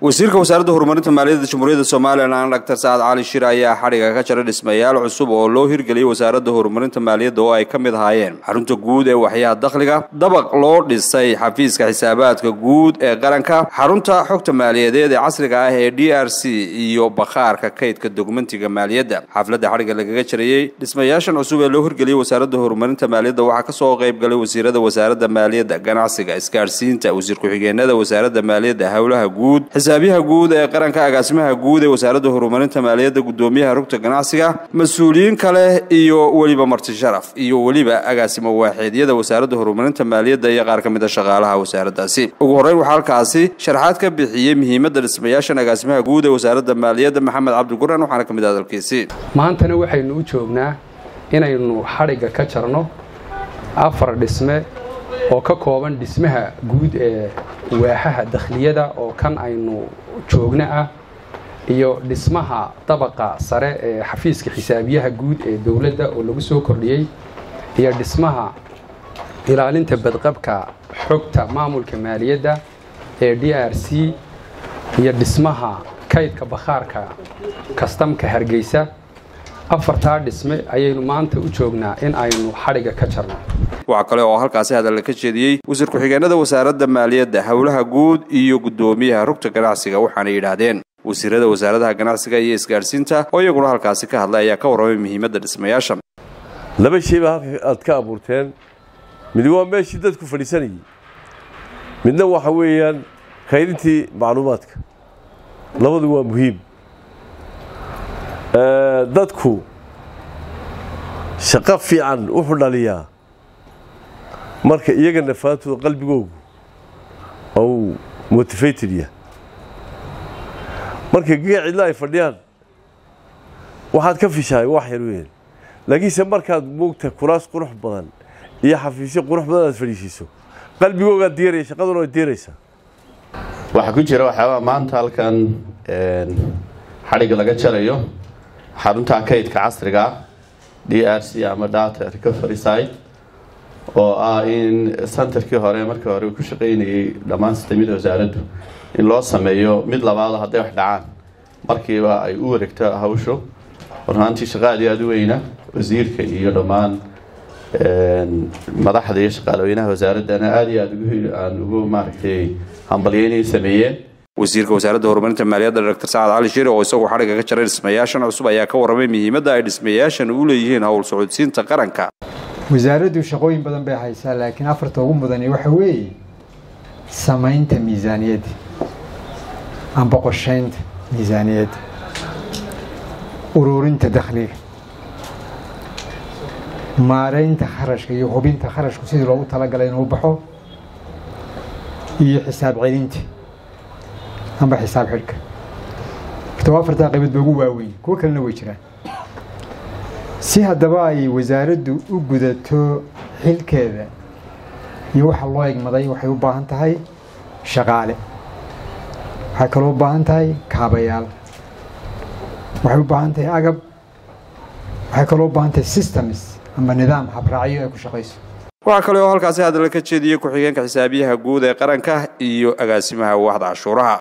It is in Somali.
wasiirka wasaaradda horumarinta maaliyadda jamhuuriyadda somalilan doctor sacad cali shir ayaa xadhiga ka jara dhismayaal cusub oo loo hirgeliyey wasaaradda horumarinta maaliyadda oo ay ka mid ahaayeen xarunta guud ee waxyaha dakhliga dabaq loo dhisay xafiiska xisaabaadka guud ee qaranka xarunta xogta maaliyadeed ee casriga ah ee d r c iyo bakhaarka kaydka dokumentiga maaliyadda xafladda xadhiga lagaga jarayey dhismayaashan cusub ee loo hirgeliyey wasaaradda horumarinta maaliyadda waxaa kasoo qayb galay wasiirada wasaaradda maaliyadda ganacsiga isgaadhsiinta wasiir ku-xigeenada wasaaradda maaliyadda howlaha guud xisaabiyaha guud ee qaranka agaasimaha guud ee wasaaradda horumarinta maaliyadda gudoomiyaha rugta ganacsiga mas-uuliyiin kale iyo weliba marti sharaf iyo weliba agaasimo waaxeedyada wasaaradda horumarinta maaliyadda iyo qaar ka mid a shaqaalaha wasaaraddaasi ugu horreyn waxaa halkaasi sharaxaad ka bixiyey muhiimadda dhismayaashan agaasimaha guud ee wasaaradda maaliyadda maxamed cabdiguran waxaana ka mid ah hadalkiisi maantana waxaynu u joognaa inaynu xadhigga ka jarno afar dhisme oo ka kooban dhismaha guud ee waaxaha dakhliyada oo kan aynu joogno ah iyo dhismaha dabaqa sare ee xafiiska xisaabiyaha guud ee dowladda oo lagu soo kordhiyey iyo dhismaha ilaalinta badqabka xogta maamulka maaliyadda ee d r c iyo dhismaha kaydka bakhaarka kastamka hargeysa afartaa dhisme ayaynu maanta u joognaa in aynu xadhigga ka jarno waxaa kale oo halkaasi hadalla ka jeediyey wasiir ku-xigeenada wasaaradda maaliyadda howlaha guud iyo guddoomiyaha rugta ganacsiga waxaana yidhaahdeen wasiirada wasaaradaha ganacsiga iyo isgaadhsiinta oo iyaguna halkaasi ka hadlay ayaa ka warramay muhiimadda dhismayaashan laba shay baa halka aad ka abuurteen mid waa meeshii dadku fadhiisanayay midna waxa weeyaan kaydintii macluumaadka labadu waa muhiim dadku shaqo fiican wuxuu dhaliyaa marka iyaga nafaantooda qalbigoogu ou motivated yahay marka giga cidla ay fadhiyaan waxaad ka fishahay wax yar weyn laakiinse markaad moogta kuraas qurux badan iyo xafiisyo qurux badan aad fadhiisiiso qalbigoogaad diiraya shaqaduna way diiraysaa waxaa ku jira waxyaabaa maanta halkan xadhigga laga jarayo xarunta kaydka casriga d r c ama data recovery site oo ah in centerkii hore markii hore ku shaqaynayay dhammaan sistamyada wasaaraddu in loo sameeyo mid labaado hadday wax dhacaan markiiba ay u wareegto hawshu warhaantii shaqa aad iyo aada u weyna wasiirka iyo dhammaan madaxda iyo shaqaalaweynaha wasaaraddana aada iyo aada aan ugu maaragtay hambalyeynay sameeyeen wasiirka wasaaradda horumarinta maaliyadda doctor sacad cali shire oo isagu xadhigga ka jaray dhismayaashan cusub ayaa ka warramay muhiimadda ay dhismayaashan u leeyihiin howl socodsiinta qaranka wasaaraddu shaqooyin badan bay haysaa laakiin afarta ugu mudani waxa weeye samaynta miisaaniyadda amba qorshaynta miisaaniyadda ururinta dakhliga maaraynta kharashka iyo hubinta kharashku sidii loogu talagalay inuu baxo iyo xisaab celinta amba xisaab xidhka horta afartaa qaybood ba ugu waaweyn kuwo kalena way jiraan si haddaba ay wasaaraddu u gudato xilkeeda iyo waxa loo egmaday waxay u baahan tahay shaqaale waxay kaloo u baahan tahay kaabayaal waxay u baahan tahay agab waxay kaloo u baahan tahay systems amba nidaam habraacyo ay ku shaqayso waxaa kale oo halkaasi hadalla ka jeediyey ku-xigeenka xisaabiyaha guud ee qaranka iyo agaasimaha waaxda cashuuraha